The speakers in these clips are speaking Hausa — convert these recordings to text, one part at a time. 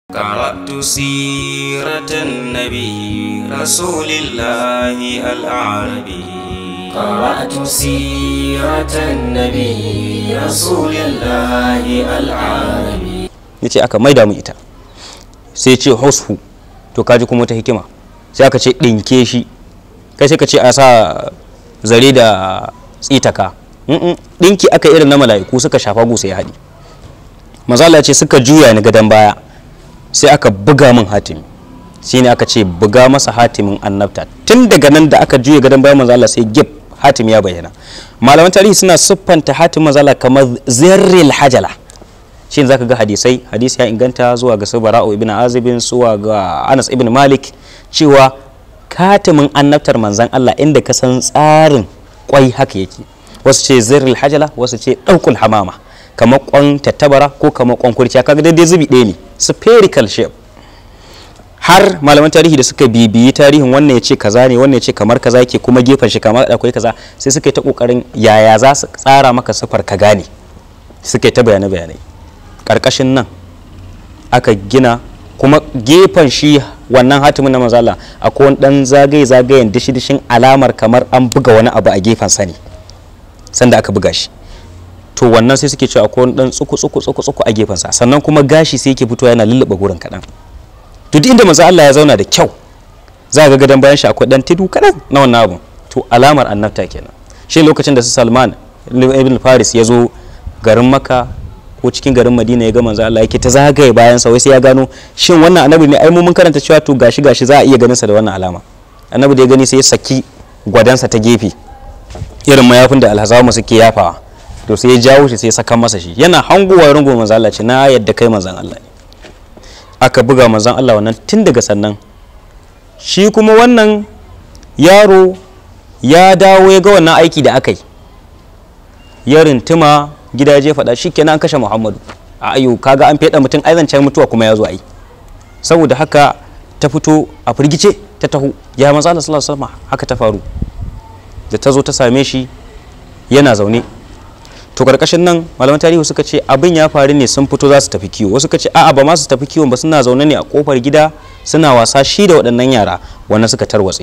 قرأت سيرة النبي رسول الله الأعربي قرأت سيرة النبي رسول الله العربي yace aka maida mu ita sai ce hushu to kaji kuma ta hikima sai aka ce ɗinke shi kai sai ka ce a sa zare da tsitaka Mm-mm. ɗinki aka irin na mala'iku suka shafa gusa ya haɗi mazala ce suka juya ni gadon baya sai aka buga min hatimi shine aka ce buga masa hatimin annabta tun daga nan da aka juya gadon bayan manzala sai gib hatimi ya bayyana malaman tarihi suna siffanta hatimin manzala kamar zirril hajala shi zaka ga hadisai hadisi ya inganta zuwa ga bara'u ibn azibin zuwa ga anas ibn malik cewa katimin annabtar manzan Allah inda ka san tsarin kwai haka yake wasu ce zirril hajala wasu ce ɗaukul hamama kamar kwan tattabara ko kamar kwan kurciya kaga daidai zubi ɗaya ne spherical shape har malaman tarihi da suka bibiyi tarihin wannan ya ce kaza ne wannan ya ce kamar kaza yake kuma gefen shi kamar akwai kaza sai suka yi ta kokarin yaya za su tsara maka sifar ka gane suka yi ta bayanai bayanai karkashin nan aka gina kuma gefen shi wannan hatimin na mazala akwai wani dan zagaye zagayen dishi dishin alamar kamar an buga wani abu a gefen sani sanda aka buga shi to wannan sai suke cewa akwai wani dan tsuku tsuku tsuku tsuku a gefen sa sannan kuma gashi sai yake fitowa yana lullube gurin kadan to duk inda manzo Allah ya zauna da kyau za ga gadon bayan shi akwai dan tudu kadan na wannan abu to alamar annabta kenan shi lokacin da su Salman ibn Faris ya zo garin Makka ko cikin garin Madina ya ga manzo Allah yake ta zagaye bayan sa wai sai ya gano shin wannan annabi ne ai mu mun karanta cewa to gashi gashi za a iya ganin sa da wannan alama annabi da ya gani sai ya saki gwadansa ta gefe irin mayafin da alhazawa suke yafawa to sai ya jawo shi sai ya saka masa shi yana hangowa rungu manzo Allah ce na yadda kai manzon Allah ne aka buga manzon Allah wannan tun daga sannan shi kuma wannan yaro ya dawo ya ga wannan aiki da aka yi ya rintuma gida ya je faɗa shi kenan an kashe Muhammadu a ayo kaga an feɗa mutum ai zancen mutuwa kuma ya zo ai saboda haka ta fito a firgice ta taho ya manzo Allah sallallahu alaihi wasallam haka ta faru da ta zo ta same shi yana zaune to karkashin nan malaman tarihi suka ce abin ya faru ne sun fito za su tafi kiwo wasu suka ce a'a ba ma su tafi kiwon ba suna zaune ne a kofar gida suna wasa shi da waɗannan yara wannan suka tarwatse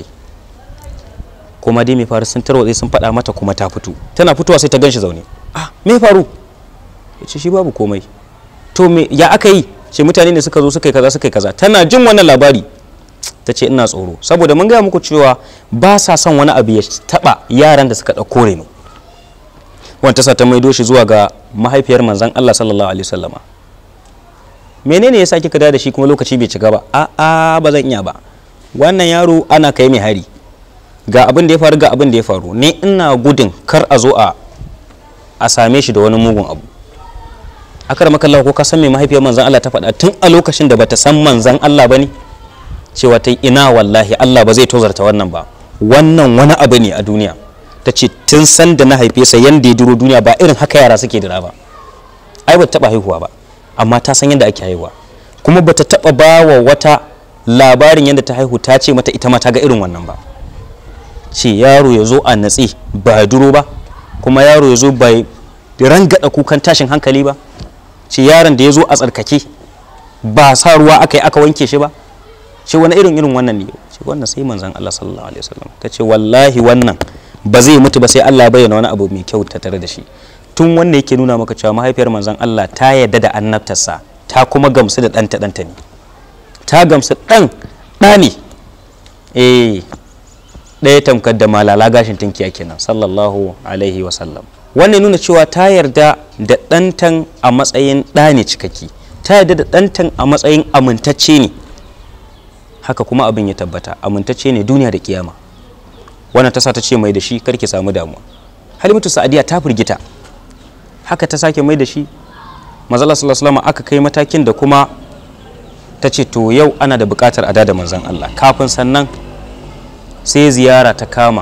kuma dai mai faru sun tarwatse sun faɗa mata kuma ta fito tana fitowa sai ta ganshi zaune ah me faru ya ce shi babu komai to me ya aka yi ce mutane ne suka zo suka yi kaza suka yi kaza tana jin wannan labari ta ce ina tsoro saboda mun gaya muku cewa ba sa son wani abu ya taba yaran da suka ɗauko reno wanda sa ta maido shi zuwa ga mahaifiyar manzan Allah sallallahu alaihi wasallama menene yasa kika da shi kuma lokaci bai cika ba a a ba zan iya ba wannan yaro ana kai mai hari ga abin da ya faru ga abin da ya faru ne ina gudun kar a zo a a same shi da wani mugun abu akar makallahu ko ka san me mahaifiyar manzan Allah ta faɗa tun a lokacin da bata san manzan Allah bane cewa ta ina wallahi Allah ba zai tozarta wannan ba wannan wani abu ne a duniya ta ce tun san da na haife sa yanda ya duro duniya ba irin haka yara suke dira ba ai ba taba haihuwa ba amma ta san yadda ake haihuwa kuma bata taba ba wa wata labarin yadda ta haihu ta ce mata ita ma ta ga irin wannan ba ce yaro ya zo a natse ba duro ba kuma yaro ya zo bai rangada kukan tashin hankali ba ce yaron da ya zo a tsarkake ba sa ruwa aka yi aka wanke shi ba ce wani irin irin wannan ne ce wannan sai manzon Allah sallallahu alaihi wasallam ta ce wallahi wannan ba zai mutu ba sai Allah ya bayyana wani abu mai kyau ta tare da shi tun wanda yake nuna maka cewa mahaifiyar manzon Allah ta yarda da annabtarsa ta kuma gamsu da ɗanta ɗanta ne ta gamsu ɗan ɗa ne eh ɗaya tamkar da malala gashin tunkiya kenan sallallahu alaihi wasallam wannan nuna cewa ta yarda da ɗantan a matsayin ɗa ne cikakki ta yarda da ɗantan a matsayin amintacce ne haka kuma abin ya tabbata amintacce ne duniya da kiyama wannan ta sa ta ce mai da shi karki samu damuwa halimatu sa'adiya ta firgita haka ta sake mai da shi mazala sallallahu aka kai matakin da kuma ta ce to yau ana da bukatar a da manzon Allah kafin sannan sai ziyara ta kama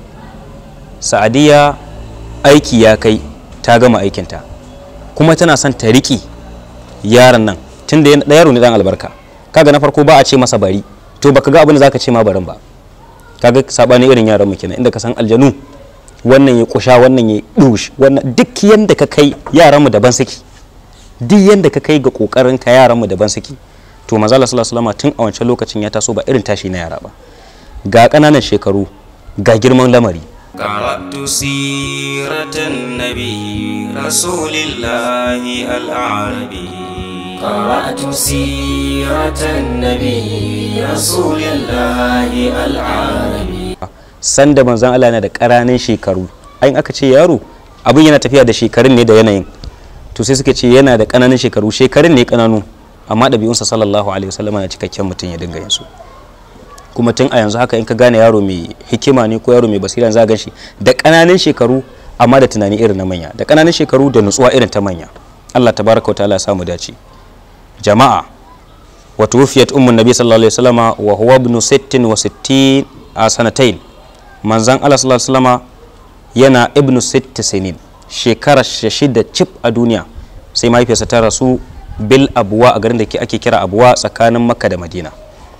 sa'adiya aiki ya kai ta gama aikinta kuma tana son ta riƙe yaron nan tun da yaro ne dan albarka kaga na farko ba a ce masa bari to baka ga abin da zaka ce ma barin ba kaga sabani irin yaran mu kenan inda ka san aljanu wannan ya kusha wannan ya dush wannan duk yanda ka kai yaran mu daban suke duk yanda ka kai ga kokarin ka yaran mu daban suke to manzo Allah sallallahu alaihi wasallam tun a wancan lokacin ya taso ba irin tashi na yara ba ga ƙananan shekaru ga girman lamari قرأت سيرة النبي رسول الله الأعربي قرأت سيرة النبي رسول الله العربي sanda manzon Allah yana da ƙaranin shekaru ayin aka ce yaro abin yana tafiya da shekarun ne da yanayin to sai suka ce yana da ƙananan shekaru shekarun ne ƙananu amma ɗabi'unsa sallallahu alaihi wasallam na cikakken mutum ya dinga yin su kuma tun a yanzu haka in ka gane yaro mai hikima ne ko yaro mai basira za gan shi da ƙananan shekaru amma da tunani irin na manya da ƙananan shekaru da nutsuwa irin ta manya Allah tabaraka wa ta'ala ya samu dace jama'a wa tuwfiyat ummun nabi sallallahu alaihi wasallama wa huwa ibn 66 a sanatain manzan Allah sallallahu alaihi wasallama yana ibn 60 sinin shekara shida cif a duniya sai mahaifiyarsa ta rasu bil abuwa a garin da ake kira abuwa tsakanin makka da madina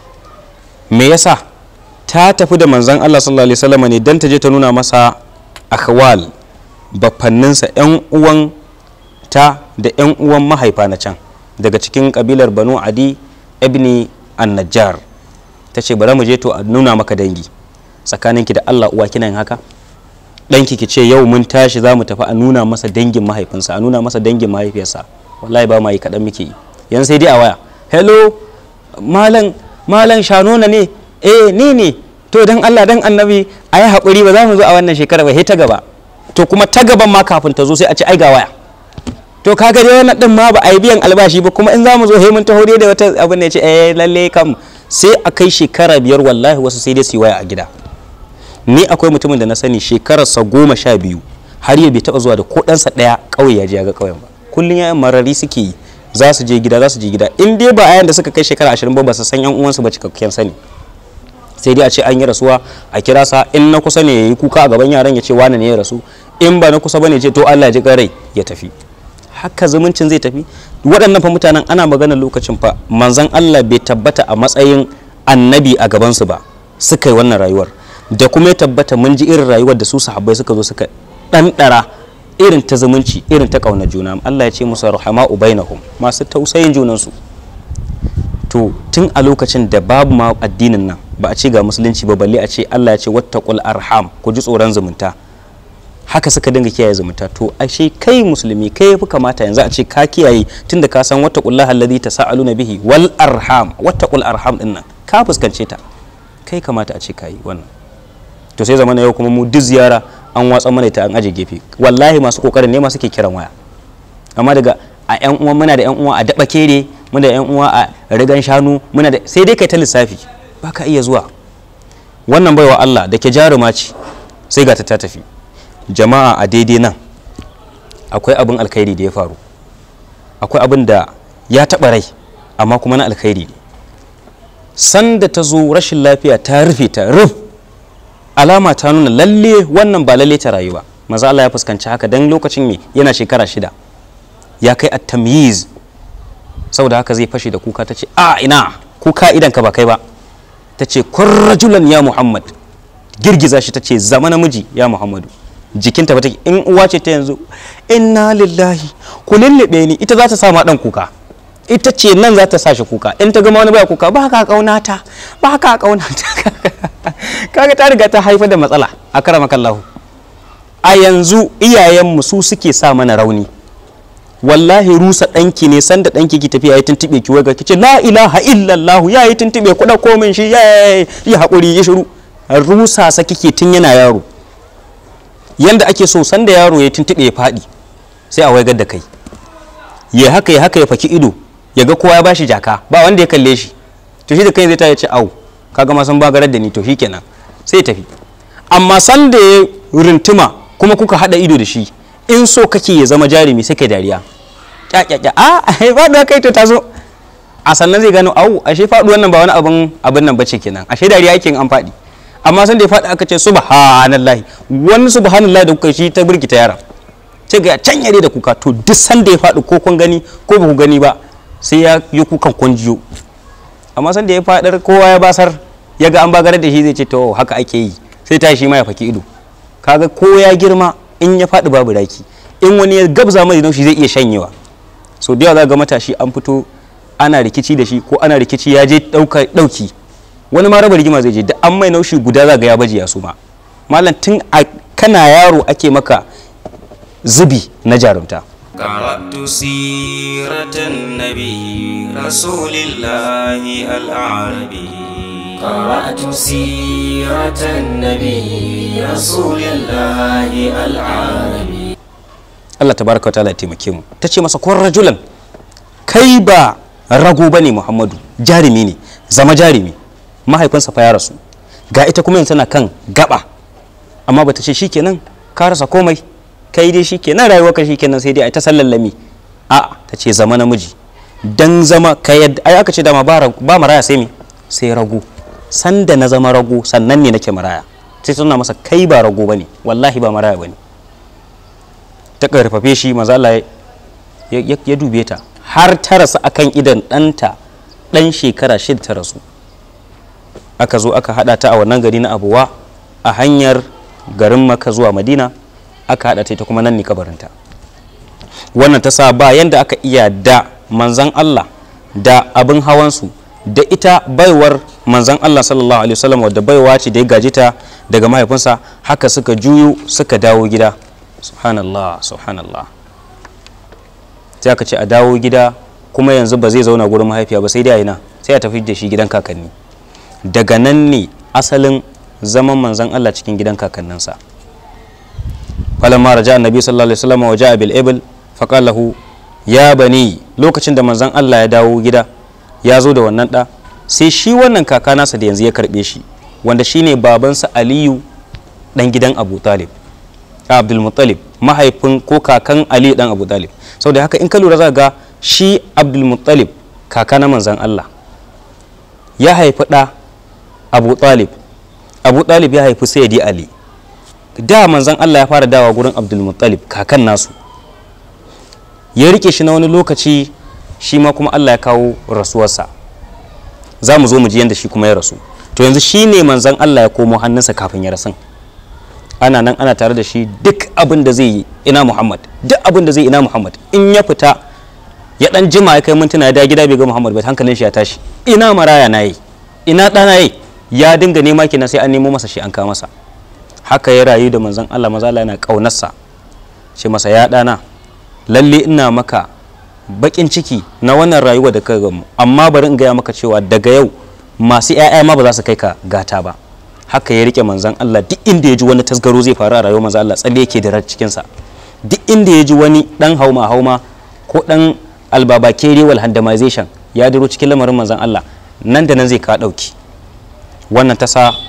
me yasa ta tafi da manzan Allah sallallahu alaihi wasallam ne dan ta je ta nuna masa akhwal bafanninsa yan uwan ta da yan uwan mahaifa na can daga cikin kabilar banu adi ibni an-najjar ta ce bari mu je to a nuna maka dangi tsakaninki da Allah uwa kina yin haka ɗanki ki ce yau mun tashi za mu tafi a nuna masa dangin mahaifinsa a nuna masa dangin mahaifiyarsa wallahi ba ma yi kaɗan muke yi yan sai dai a waya hello malam malam shanona ne eh ni ne to dan Allah dan annabi a yi haƙuri ba za mu zo a wannan shekara ba ta gaba to kuma ta gaban ma kafin ta zo sai a ce ai ga waya to kaga dai wannan din ma ba a yi biyan albashi ba kuma in za mu zo he mun taho dai da wata abin da ya ce eh lalle kam sai a kai shekara biyar wallahi wasu sai dai su yi waya a gida ni akwai mutumin da na sani shekararsa goma sha biyu har yau bai taɓa zuwa da ko ɗansa ɗaya ƙauye ya je ya ga ƙauyen ba kullum yayan marari suke yi za su je gida za su je gida in dai ba ayan da suka kai shekara ashirin ba ba su san yan uwansu ba cikakken sani sai dai a ce an yi rasuwa a kira sa in na kusa ne ya yi kuka a gaban yaran ya ce wane ne ya rasu in ba na kusa ba ne ce to Allah ya ji rai ya tafi haka zumuncin zai tafi waɗannan fa mutanen ana magana lokacin fa manzon Allah bai tabbata a matsayin annabi a gabansu ba suka yi wannan rayuwar da kuma ya tabbata mun ji irin rayuwar da su sahabbai suka zo suka ɗanɗara irin ta zumunci irin ta ƙaunar juna Allah ya ce musu rahama'u bainahum masu tausayin junansu to tun a lokacin da babu ma addinin nan ba a ce ga musulunci ba balle a ce Allah ya ce wattaqul arham ku ji tsoron zumunta haka suka dinga kiyaye zumunta to ashe kai musulmi kai yafi kamata yanzu a ce ka kiyaye tunda ka san wattaqullaha alladhi tasaaluna bihi wal arham wattaqul arham din nan ka fuskance ta kai kamata a ce ka yi wannan to sai zamana yau kuma mu duk ziyara an watsa mana ta an aje gefe wallahi masu kokarin ne masu ke kiran waya amma daga a yan uwa muna da yan uwa a daba kere muna da yan uwa a rigan shanu muna da sai dai kai ta lissafi baka iya zuwa wannan baiwa Allah da ke jaruma ce sai ga ta ta tafi jama'a a daidai nan akwai abin alkhairi da ya faru akwai abin da ya taɓa rai amma kuma na alkhairi ne sanda ta zo rashin lafiya ta rufe ta ruf alama ta nuna lalle wannan ba lalle ta rayu ba maza Allah ya fuskanci haka dan lokacin me yana shekara shida ya kai at tamyiz saboda haka zai fashe da kuka ta ce a ina kuka idan ka ba kai ba ta ce kun rajulan ya muhammad girgiza shi ta ce zama namiji ya muhammadu jikinta ba take in uwa ce ta yanzu inna lillahi ku lullube ni ita za ta sa ma dan kuka ita ce nan za ta sa shi kuka in ta gama wani baya kuka ba ka kaunata ba ka kaunata kaga ta riga ta haifar da matsala a karama kallahu a yanzu iyayenmu su suke sa mana rauni wallahi rusa ɗanki ne sanda ɗanki ki tafiya ya tuntube ki waga kice la ilaha illallah ya yi tuntube kuɗa komin shi ya yi haƙuri ya shiru rusa sa kike tun yana yaro yanda ake so sanda yaro ya tuntube ya faɗi sai a waigar da kai ya haka ya haka ya faki ido ya ga kowa ya bashi jaka ba wanda ya kalle shi to shi da kai zai ta ya ce au kaga ma san bagarar da ni to shikenan sai tafi amma san da ya rintuma kuma kuka hada ido da shi in so kake ya zama jarumi sai kai dariya kyakyakya a ai faduwa kai to tazo a sannan zai gano au ashe faduwan nan ba wani abin abin nan bace kenan ashe dariya yake an fadi amma san da ya fadi aka ce subhanallahi wani subhanallahi da kuka shi ta birkita yaran sai ga can yare da kuka to duk sanda ya faɗi ko kun gani ko ba ku gani ba sai ya yi kukan kwanjiyo amma sanda ya faɗar kowa ya basar ya ga an bagarar da shi zai ce to haka ake yi sai ta shi ma ya faki ido kaga ko ya girma in ya faɗi babu raki in wani ya gabza mai don shi zai iya shanyewa so da yawa za ga matashi an fito ana rikici da shi ko ana rikici ya je ɗauki wani ma raba rigima zai je da an mai naushi guda za ga ya baje ya suma malam tun a kana yaro ake maka zubi na jarumta قرأت سيرة النبي رسول الله الأعربي قرأت سيرة النبي رسول الله العربي Allah tabaraka ta'ala ya taimake mu ta ce masa kun rajulan kai ba rago bane Muhammadu jarumi ne zama jarumi mahaifinsa fa ya rasu ga ita kuma yanzu tana kan gaba amma bata ce shikenan ka rasa komai kai dai shikenan rayuwarka shikenan sai dai ai ta sallallami a ta ce zama namiji dan zama ka yadda ai aka ce dama ba ba maraya sai me sai rago sanda na zama rago sannan ne nake maraya sai suna masa kai ba rago bane wallahi ba maraya bane ta karfafe shi maza Allah ya dube ta har ta rasu akan idan ɗanta ɗan shekara shida ta rasu aka zo aka haɗa ta a wannan gari na abuwa a hanyar garin maka zuwa madina aka haɗa ta ita kuma nan ne kabarinta wannan ta sa ba yanda aka iya da manzan Allah da abin hawansu da ita baiwar manzan Allah sallallahu alaihi wasallam wadda baiwa ce da ya gaji ta daga mahaifinsa haka suka juyo suka dawo gida subhanallah subhanallah sai aka ce a dawo gida kuma yanzu ba zai zauna gurin mahaifiya ba sai dai a ina sai a tafi da shi gidan kakanni daga nan ne asalin zaman manzan Allah cikin gidan kakanninsa falamma raja annabi sallallahu alaihi wasallam wa ja'a bil ibl faqala lahu ya bani lokacin da manzan Allah ya dawo gida ya zo da wannan da sai shi wannan kaka nasa da yanzu ya karbe shi wanda shine babansa Aliyu dan gidan Abu Talib Abdul Muttalib mahaifin ko kakan Aliyu dan Abu Talib saboda haka in ka lura za ga shi Abdul Muttalib kaka na manzan Allah ya haifi ɗa Abu Talib Abu Talib ya haifi Sayyidi Ali da manzan Allah ya fara dawa gurin Abdul Muttalib kakan nasu ya rike shi na wani lokaci shi ma kuma Allah ya kawo rasuwarsa za mu zo mu ji yadda shi kuma ya rasu to yanzu shi ne manzan Allah ya komo hannunsa kafin ya rasu ana nan ana tare da shi duk abin da zai yi ina Muhammad duk abin da zai ina Muhammad in ya fita ya dan jima ya kai mintuna ya da gida bai ga Muhammad ba hankalin shi ya tashi ina maraya na yi ina ɗana yi ya dinga nema kenan sai an nemo masa shi an kawo masa haka ya rayu da manzon Allah maza Allah yana kaunarsa ce masa ya ɗana lalle ina maka bakin ciki na wannan rayuwa da ka gamu amma bari in gaya maka cewa daga yau masu 'ya'ya ma ba za su kai ka gata ba haka ya rike manzon Allah duk inda ya ji wani tasgaro zai faru a rayuwar manzon Allah tsalle yake da cikin sa duk inda ya ji wani dan hauma hauma ko dan albabakere wal handamization ya duro cikin lamarin manzon Allah nan da nan zai ka dauki wannan ta sa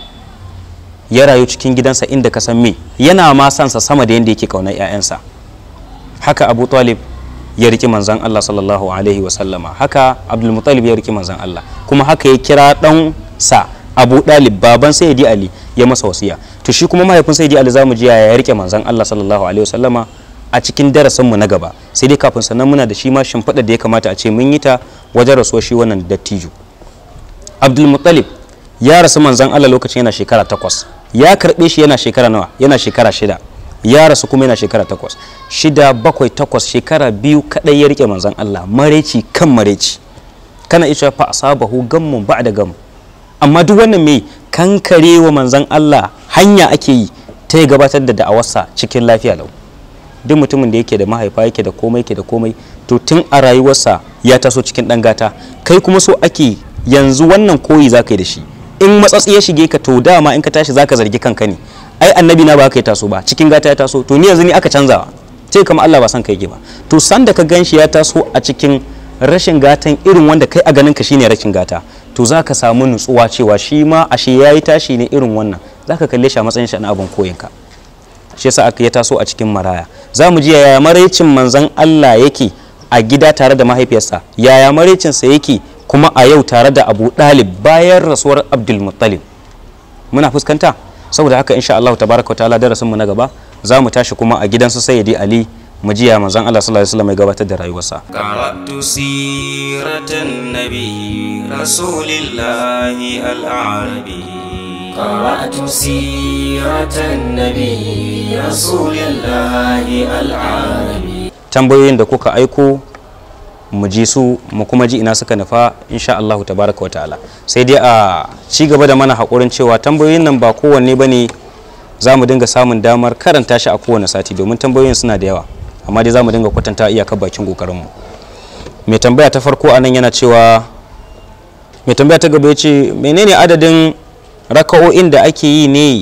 ya rayu cikin gidansa inda ka san me yana ma sansa sama da yanda yake kaunar 'ya'yansa haka Abu Talib ya riki manzan Allah sallallahu alaihi wa sallama haka Abdul Muttalib ya riki manzan Allah kuma haka ya kira dan sa Abu Dalib baban Sayyidi Ali ya masa wasiya to shi kuma mahaifin Sayyidi Ali zamu ji ya rike manzan Allah sallallahu alaihi wa sallama a cikin darasin mu na gaba sai dai kafin sannan muna da shi ma shimfiɗa da ya kamata a ce mun yi ta wajen rasuwar shi wannan dattijo Abdul Muttalib ya rasu manzan Allah lokacin yana shekara takwas ya karɓe shi yana shekara nawa yana shekara shida ya rasu kuma yana shekara takwas shida bakwai takwas shekara biyu kadai ya rike manzan Allah mareci kan mareci kana isha fa asabahu gammun ba da gam amma duk wannan mai kankare wa manzan Allah hanya ake yi ta gabatar da da'awarsa cikin lafiya lau duk mutumin da yake da mahaifa yake da komai yake da komai to tun a rayuwarsa ya taso cikin dan gata kai kuma so ake yanzu wannan koyi za ka yi da shi in matsatsi ya shige ka to dama in ka tashi za ka zargi kanka ne ai annabi na ba ka yi taso ba cikin gata ya taso to ni yanzu ni aka canzawa sai kama Allah ba san ka yake ba to san da ka ganshi ya taso a cikin rashin gatan irin wanda kai a ganin ka shine rashin gata to za ka samu nutsuwa cewa shi ma ashe ya yi tashi ne irin wannan za ka kalle shi a matsayin shi na abin koyinka shi yasa aka ya taso a cikin maraya za mu ji yaya maraicin manzon Allah yake a gida tare da mahaifiyarsa yaya maraicinsa yake kuma a yau tare da Abu Dalib bayan rasuwar Abdul Muttalib muna fuskanta saboda haka insha Allah tabaraka ta'ala darasin mu na gaba za mu tashi kuma a gidansu Sayyidi Ali mu jiya manzon Allah sallallahu alaihi wasallam ya gabatar da rayuwarsa قرأت سيرة النبي رسول الله الأعربي قرأت سيرة النبي رسول الله العربي tambayoyin da kuka aiko mu ji su mu kuma ji ina suka nufa insha Allahu tabaraka wa ta'ala sai dai a ci gaba da mana haƙurin cewa tambayoyin nan ba kowanne ba ne za mu dinga samun damar karanta shi a kowane sati domin tambayoyin suna da yawa amma dai za mu dinga kwatanta iyakar bakin ƙoƙarinmu mai tambaya ta farko anan yana cewa mai tambaya ta gaba ya ce menene adadin raka'o'in da ake yi ne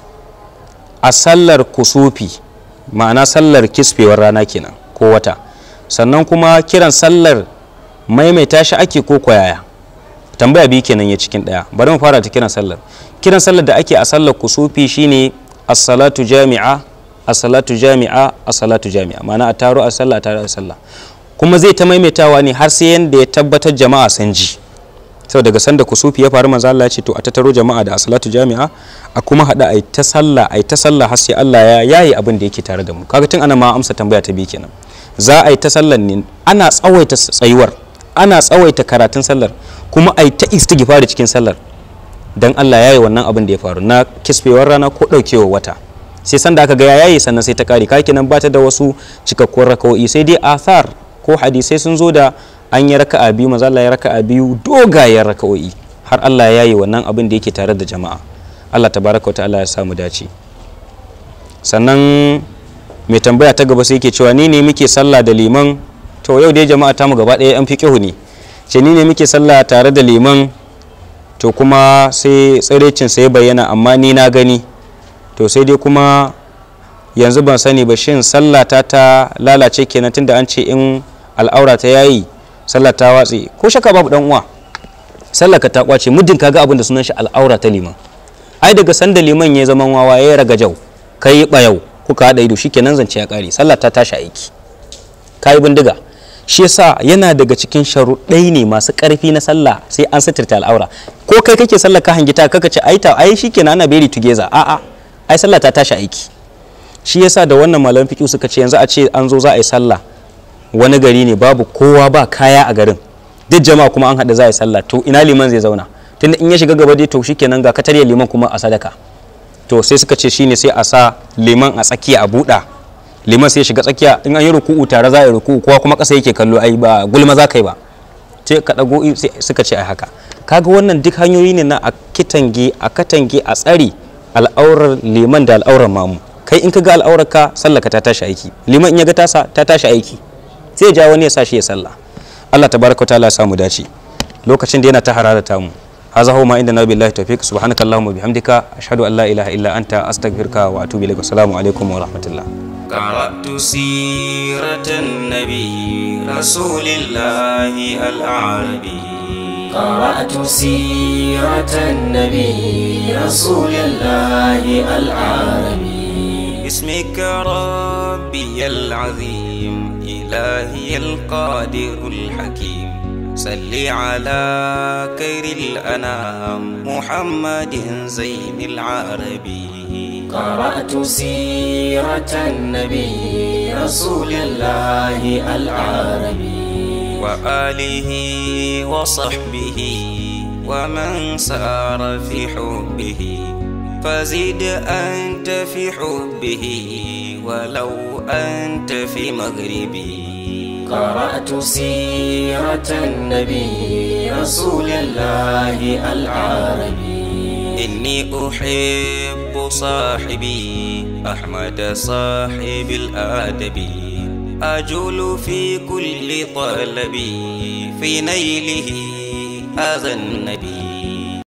a sallar kusufi ma'ana sallar kisfewar rana kenan ko wata sannan kuma kiran sallar maimaita shi ake ko kwayaya tambaya biyu kenan ya cikin daya bari mu fara ta kiran sallar kiran sallar da ake a sallar kusufi shine as-salatu jami'a as-salatu jami'a as-salatu jami'a ma'ana a taro a sallah a taro a sallah kuma zai ta maimaitawa ne har sai yanda ya tabbatar jama'a san ji sau daga sanda kusufi ya faru manzo Allah ya ce to a tattaro jama'a da as-salatu jami'a a kuma hada ai ta sallah ai ta sallah har sai Allah ya yayi abin da yake tare da mu kaga tun ana ma amsa tambaya ta biyu kenan za a yi ta sallar ne ana tsawaita tsayuwar ana tsawaita karatun sallar kuma a yi ta istighfari cikin sallar dan Allah ya yi wannan abin da ya faru na kisfewar rana ko daukewar wata sai sanda aka ga yayi sannan sai ta kare kake nan bata da wasu cikakkun rakawoyi sai dai athar ko hadisai sun zo da an yi raka'a biyu maza Allah ya raka'a biyu dogayen raka'o'i har Allah ya yi wannan abin da yake tare da jama'a Allah tabaraka wa ta'ala ya samu dace sannan mai tambaya ta gaba sai ke cewa ni ne muke sallah da liman to yau dai jama'a ta mu gaba ɗaya an fi ne ce ni ne muke sallah tare da liman to kuma sai tsirecin sai bayyana amma ni na gani to sai dai kuma yanzu ban sani ba shin sallah ta ta lalace kenan tunda an ce in al'aura ta yayi sallah ta watse ko shaka babu dan uwa sallah ka ta kwace muddin kaga abin da sunan shi al'aura ta liman ai daga sanda liman ya zaman wawa ya raga jau kai bayau kuka haɗa ido shikenan zance ya ƙare sallah ta tashi aiki kayi bindiga shi yasa yana daga cikin sharuɗai ne masu ƙarfi na sallah sai an sitirta al'aura ko kai kake sallah ka hangita kaka ce ai ta ai shikenan ana beri together a'a ai sallah ta tashi aiki shi yasa da wannan malaman fiqh suka ce yanzu a ce an zo za a yi sallah wani gari ne babu kowa ba kaya a garin duk jama'a kuma an haɗa za a yi sallah to ina liman zai zauna tunda in ya shiga gaba dai to shikenan ga katarya liman kuma a sadaka to sai suka ce shine sai a sa liman a tsakiya a buɗa liman sai ya shiga tsakiya in an yi ruku'u tare za a yi ruku'u kowa kuma ƙasa yake kallo ai ba gulma za ka yi ba sai ka ɗago suka ce ai haka kaga wannan duk hanyoyi ne na a kitange a katange a tsari al'aurar liman da al'aurar mamu kai in ka ga al'aurar ka sallaka ta tashi aiki liman in ya ga tasa ta tashi aiki sai ja wani ya sa shi ya sallah Allah tabaraka wa ta'ala ya samu dace lokacin da yana ta hararata mu هذا هو ما عندنا بالله التوفيق سبحانك اللهم وبحمدك أشهد أن لا إله إلا أنت أستغفرك وأتوب إليك والسلام عليكم ورحمة الله قرأت سيرة النبي رسول الله الأعربي قرأت سيرة النبي رسول الله العربي باسمك ربي العظيم إلهي القادر الحكيم صل على خير الأنام محمد زين العربي قرأت سيرة النبي رسول الله العربي وآله وصحبه ومن سار في حبه فزد أنت في حبه ولو أنت في مغربي قرأت سيرة النبي رسول الله العربي إني أحب صاحبي أحمد صاحب الآدب أجول في كل طلبي في نيله هذا النبي